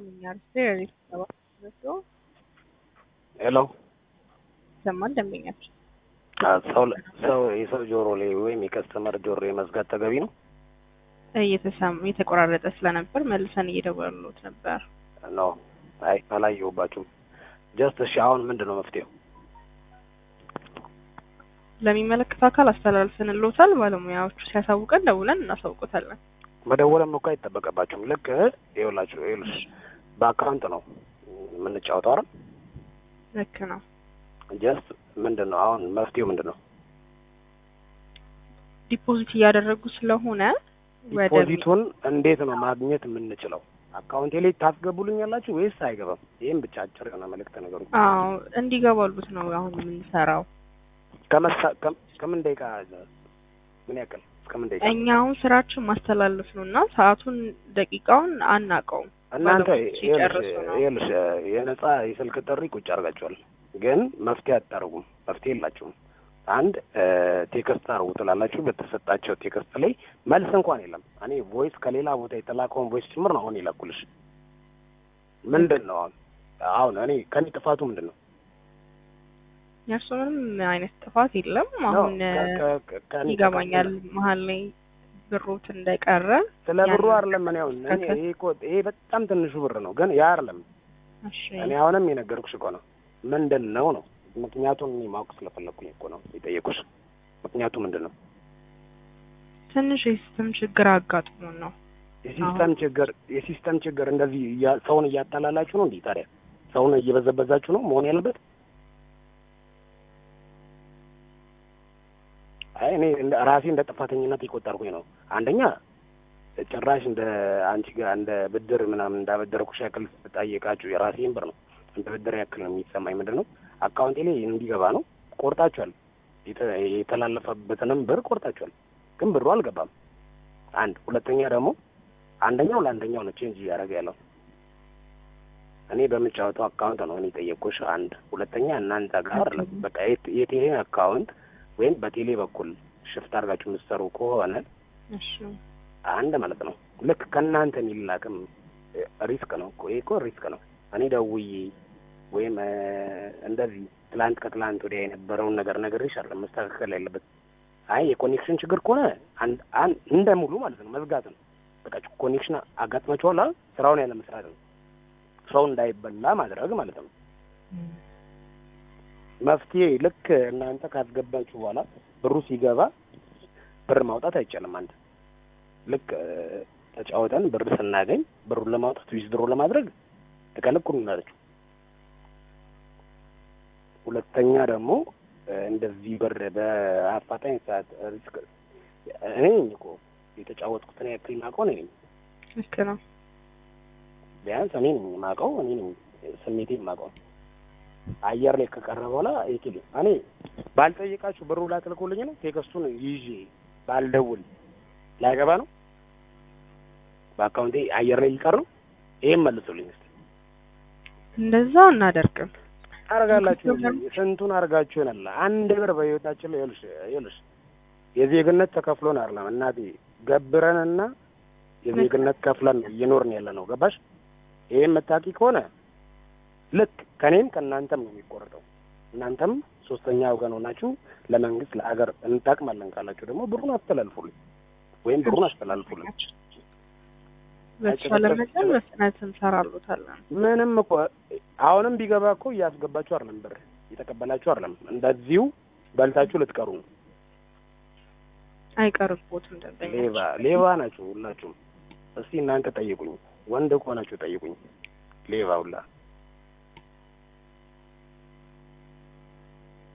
caminhar sério, ela começou ሄሎ ይሰማል ደንበኛችን ሰው ሰው የሰው ጆሮ ላይ ወይም የከስተመር ጆሮ ላይ መዝጋት ተገቢ ነው እየተሰማ የተቆራረጠ ስለነበር መልሰን እየደወሉት ነበር። ነው? አይ አላየሁባችሁም። ጀስት እሺ፣ አሁን ምንድን ነው መፍትሄው? ለሚመለከተው አካል አስተላልፈንልዎታል። ባለሙያዎቹ ሲያሳውቀን ደውለን እናሳውቆታለን። መደወልም እኮ አይጠበቅባችሁም። ልክ ይኸውላችሁ፣ ይኸውልሽ በአካውንት ነው የምንጫወተው አይደል? ልክ ነው። ጀስት ምንድን ነው አሁን መፍትሄው ምንድን ነው? ዲፖዚት እያደረጉ ስለሆነ ወደ ዲፖዚቱን እንዴት ነው ማግኘት የምንችለው? አካውንቴ ላይ ታስገቡልኛላችሁ ወይስ አይገባም? ይህም ብቻ አጭር የሆነ መልእክት ነገሩ አዎ እንዲገባሉት ነው አሁን የምንሰራው። ከመሳ ከም- ከምን ደቂቃ ምን ያክል እስከምን ደቂቃ እኛ አሁን ስራችን ማስተላለፍ ነው እና ሰዓቱን ደቂቃውን አናውቀውም። እናንተ ባለሙያዎች ሲጨርሱ ነው። ይኸውልሽ የነጻ የስልክ ጥሪ ቁጭ አድርጋችኋል፣ ግን መፍትሄ አታደርጉም። መፍትሄ የላችሁም። አንድ ቴክስት አርጉ ትላላችሁ። በተሰጣቸው ቴክስት ላይ መልስ እንኳን የለም። እኔ ቮይስ ከሌላ ቦታ የተላከውን ቮይስ ጭምር ነው አሁን የላኩልሽ። ምንድን ነው አሁን አሁን እኔ ከኔ ጥፋቱ ምንድን ነው? የእርሱ ምንም አይነት ጥፋት የለም። አሁን ከ- ከ- ከ- ከኔ ይገባኛል መሀል ላይ ብሮት እንደቀረ ስለ ብሩ ያን- አይደለም። እኔ አሁን እኔ ከከ- ይሄ እኮ ይሄ በጣም ትንሹ ብር ነው፣ ግን ያ አይደለም። እሺ እኔ አሁንም የነገርኩሽ እኮ ነው። ምንድን ነው ነው ምክንያቱን እኔ ማወቅ ስለፈለኩኝ እኮ ነው የጠየቁሽ። ምክንያቱ ምንድን ነው? ትንሽ የሲስተም ችግር አጋጥሞን ነው። የሲስተም ችግር የሲስተም ችግር እንደዚህ እያ- ሰውን እያታላላችሁ ነው እንዴ? ታዲያ ሰውን እየበዘበዛችሁ ነው መሆን ያለበት? አይ እኔ እንደ ራሴ እንደ ጥፋተኝነት የቆጠርኩኝ ነው። አንደኛ ጭራሽ እንደ አንቺ ጋር እንደ ብድር ምናምን እንዳበደረኩሽ ያክል ጠየቃችሁ። የራሴን ብር ነው እንደ ብድር ያክል ነው የሚሰማኝ። ምንድን ነው አካውንቴ ላይ እንዲገባ ነው ቆርጣችኋል። የተ- የተላለፈበትንም ብር ቆርጣችኋል፣ ግን ብሩ አልገባም። አንድ ሁለተኛ ደግሞ አንደኛው ለአንደኛው ነው ቼንጅ እያደረገ ያለው። እኔ በምጫወተው አካውንት ነው እኔ ጠየቅኩሽ። አንድ ሁለተኛ እናንተ ጋር አይደለም። በቃ የት- የቴሌን አካውንት ወይም በቴሌ በኩል ሽፍት አድርጋችሁ የምትሰሩ ከሆነ እሺ አንድ ማለት ነው ልክ ከእናንተ የሚላክም እ፣ ሪስክ ነው እኮ ይሄ እኮ ሪስክ ነው። እኔ ደውዬ ወይም እ፣ እንደዚህ ትላንት ከትላንት ወዲያ የነበረውን ነገር ነግሬሽ አይደለም መስተካከል ያለበት። አይ የኮኔክሽን ችግር ከሆነ አንድ አንድ እንደ ሙሉ ማለት ነው መዝጋት ነው። በቃ ኮኔክሽን አጋጥማችኋል አይደል? ስራውን ያለ መስራት ነው። ሰው እንዳይበላ ማድረግ ማለት ነው። መፍትሄ ልክ እናንተ ካስገባችሁ በኋላ ብሩ ሲገባ ብር ማውጣት አይቻልም። አንድ ልክ እ፣ ተጫወተን ብር ስናገኝ ብሩን ለማውጣት ዊዝድሮ ለማድረግ ትከለክሉናላችሁ። ሁለተኛ ደግሞ እ፣ እንደዚህ ብር በአፋጣኝ ሰዓት ሪስክ እኔ ነኝ እኮ የተጫወትኩትን ያክል ማውቀው እኔ ነኝ። ልክ ነው። ቢያንስ እኔ ነኝ የማውቀው እኔ ነኝ ስሜቴ የማውቀው። አየር ላይ ከቀረ በኋላ ይችል እኔ ባልጠይቃችሁ ብሩ ላትልኩልኝ ነው። ቴክስቱን ይዤ ባልደውል ላይገባ ነው። በአካውንቴ አየር ላይ ሊቀር ነው። ይሄን መልሱልኝ እስኪ። እንደዛ አናደርግም። አርጋላችሁ እንጂ ስንቱን አርጋችሁ ይሆናል። አንድ ብር በህይወታችን ላይ ይኸውልሽ ይኸውልሽ የዜግነት ተከፍሎን አይደለም እናቴ ገብረንና የዜግነት ከፍለን ነው እየኖርን ያለ ነው። ገባሽ? ይሄን የምታውቂ ከሆነ ልክ ከኔም ከእናንተም ነው የሚቆርጠው። እናንተም ሶስተኛ ወገን ሆናችሁ ለመንግስት ለሀገር እንጠቅማለን ካላችሁ ደግሞ ብሩን አስተላልፉልኝ ወይም ብሩን አስተላልፉልኝ። በተቻለ መጠን በፍጥነት እንሰራሉታለን። ምንም እኮ አሁንም ቢገባ እኮ እያስገባችሁ አይደለም፣ ብር እየተቀበላችሁ አይደለም። እንደዚሁ በልታችሁ ልትቀሩ ነው። አይቀርቦትም ደንበኛ ሌባ ሌባ ናችሁ ሁላችሁም። እስቲ እናንተ ጠይቁኝ፣ ወንድ ከሆናችሁ ጠይቁኝ። ሌባ ሁላ